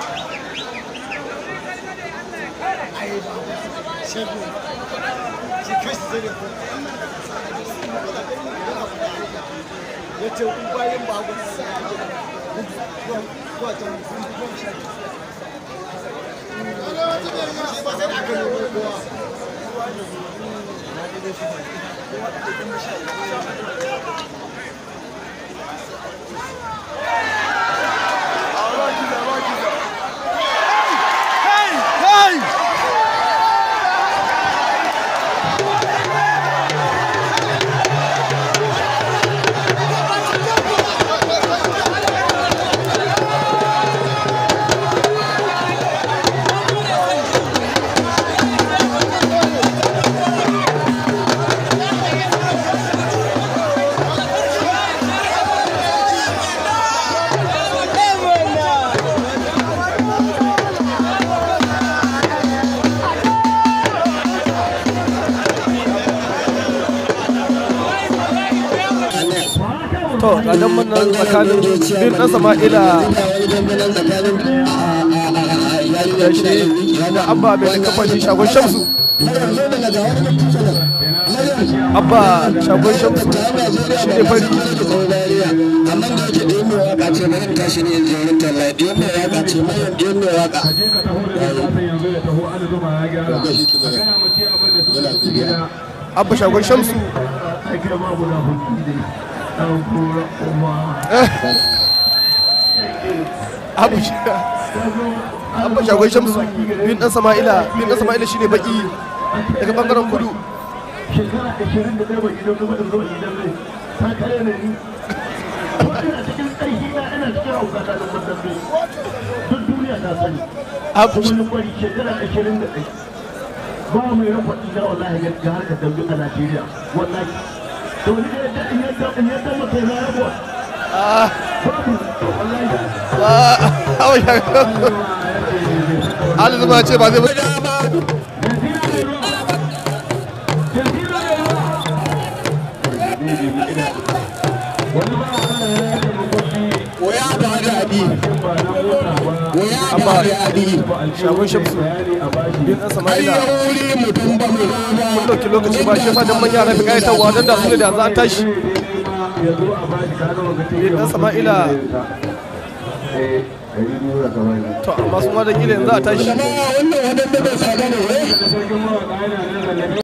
ya ce bayan babu zuwa can sun goma sha shi ba sai da aka nemo kowa to kadan wannan tsakanin bin dan sama'ila da shi da abba mai da kamfanin shagon shamsu abba shagon shamsu shi ne fari amma da yake da yin waka ce bari in tashi ne in je wurin talla da yin waka ce mai yin waka abba shagon shamsu abu shi abba shagon shamsu bin dan sama'ila bin dan sama'ila shine baki daga bangaren kudu shekara ashirin da ɗaya bai idan kuma in zo idan zai ta kare ne ni ko ina cikin ƙarfi na ina cikin haukata da kwaddabe duk duniya ta sani abu kuma ni kwari shekara ashirin da ɗaya ba mai rafa ina wallahi ga ga harkar dambe a Najeriya wallahi to ni da yadda in yadda in yadda mutai na rabuwa babu wallahi abu shagon Ali zuma ce ba zai mutu koya ba da abi koya ba da abi shagon shamsu bin dan ai sama'ila ya wuri mutum ba mu mun dauki lokaci ba shi yasa dan manya na fi kayatarwa dan da su ne da za a tashi bin dan sama'ila to amma su ma da kila yanzu a tashi jama'a wannan wadanda bai sada ne wai